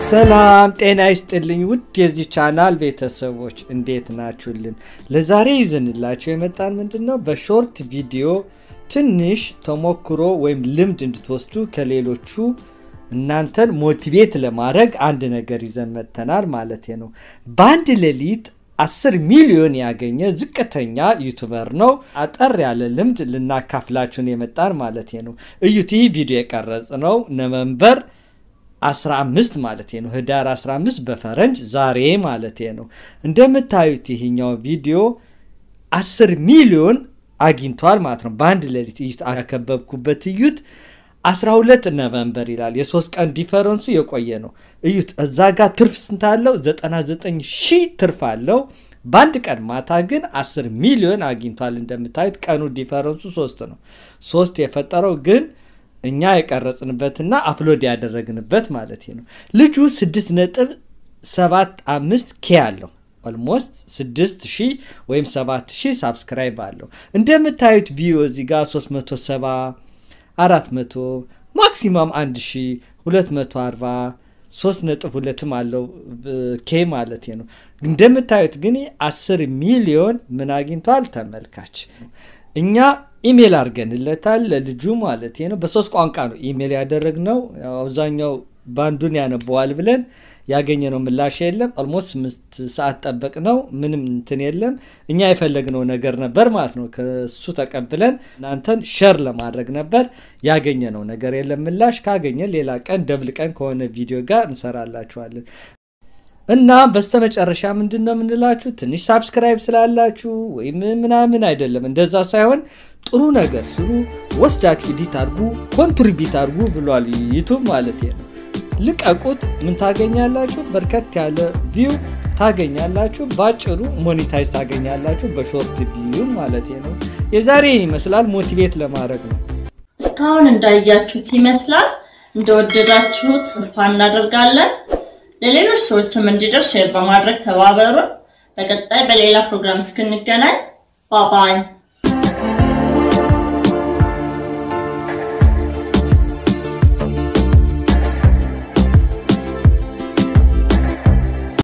ሰላም ጤና ይስጥልኝ ውድ የዚህ ቻናል ቤተሰቦች እንዴት ናችሁልን? ለዛሬ ይዘንላቸው የመጣን ምንድን ነው በሾርት ቪዲዮ ትንሽ ተሞክሮ ወይም ልምድ እንድትወስዱ ከሌሎቹ እናንተን ሞቲቬት ለማድረግ አንድ ነገር ይዘን መጥተናል ማለት ነው። በአንድ ሌሊት 10 ሚሊዮን ያገኘ ዝቅተኛ ዩቱበር ነው። አጠር ያለ ልምድ ልናካፍላችሁን የመጣን ማለት ነው። እዩት። ይህ ቪዲዮ የቀረጽ ነው ነቨምበር 15 ማለት ነው። ህዳር 15 በፈረንጅ ዛሬ ማለት ነው። እንደምታዩት ይህኛው ቪዲዮ 10 ሚሊዮን አግኝቷል ማለት ነው። በአንድ ሌሊት እዩት። አከበብኩበት እዩት። 12 ነቨምበር ይላል። የሶስት ቀን ዲፈረንሱ የቆየ ነው። እዩት። እዛ ጋር ትርፍ ስንት አለው? 99 ሺህ ትርፍ አለው። በአንድ ቀን ማታ ግን 10 ሚሊዮን አግኝቷል። እንደምታዩት ቀኑ ዲፈረንሱ ሶስት ነው። ሶስት የፈጠረው ግን እኛ የቀረጽንበትና አፕሎድ ያደረግንበት ማለት ነው። ልጁ 6 ነጥብ 75 ኬ አለው ኦልሞስት 6000 ወይም 7000 ሳብስክራይብ አለው። እንደምታዩት ቪዮ እዚህ ጋር 370 400 ማክሲማም 1240 3 ነጥብ ሁለትም አለው ኬ ማለት ነው። እንደምታዩት ግን 10 ሚሊዮን ምን አግኝቷል ተመልካች እኛ ኢሜል አድርገንለታል ለልጁ ማለት ነው። በሶስት ቋንቋ ነው ኢሜል ያደረግነው። አብዛኛው ባንዱን ያነበዋል ብለን ያገኘነው ምላሽ የለም። ኦልሞስት ስምንት ሰዓት ጠበቅ ነው። ምንም እንትን የለም። እኛ የፈለግነው ነገር ነበር ማለት ነው። ከሱ ተቀብለን እናንተን ሸር ለማድረግ ነበር። ያገኘነው ነገር የለም ምላሽ። ካገኘን ሌላ ቀን ደብል ቀን ከሆነ ቪዲዮ ጋር እንሰራላችኋለን። እና በስተመጨረሻ ምንድን ነው የምንላችሁ ትንሽ ሳብስክራይብ ስላላችሁ ወይም ምናምን አይደለም። እንደዛ ሳይሆን ጥሩ ነገር ስሩ፣ ወስዳችሁ ኢዲት አድርጉ፣ ኮንትሪቢት አድርጉ ብሏል ዩቱብ ማለት ነው። ልቀቁት፣ ምን ታገኛላችሁ? በርከት ያለ ቪው ታገኛላችሁ። ባጭሩ ሞኔታይዝ ታገኛላችሁ፣ በሾርት ቪው ማለት ነው። የዛሬ ይመስላል ሞቲቬት ለማድረግ ነው። እስካሁን እንዳያችሁት ይመስላል። እንደወደዳችሁት ተስፋ እናደርጋለን። ለሌሎች ሰዎችም እንዲደርስ ሼር በማድረግ ተባበሩን። በቀጣይ በሌላ ፕሮግራም እስክንገናኝ ባባይ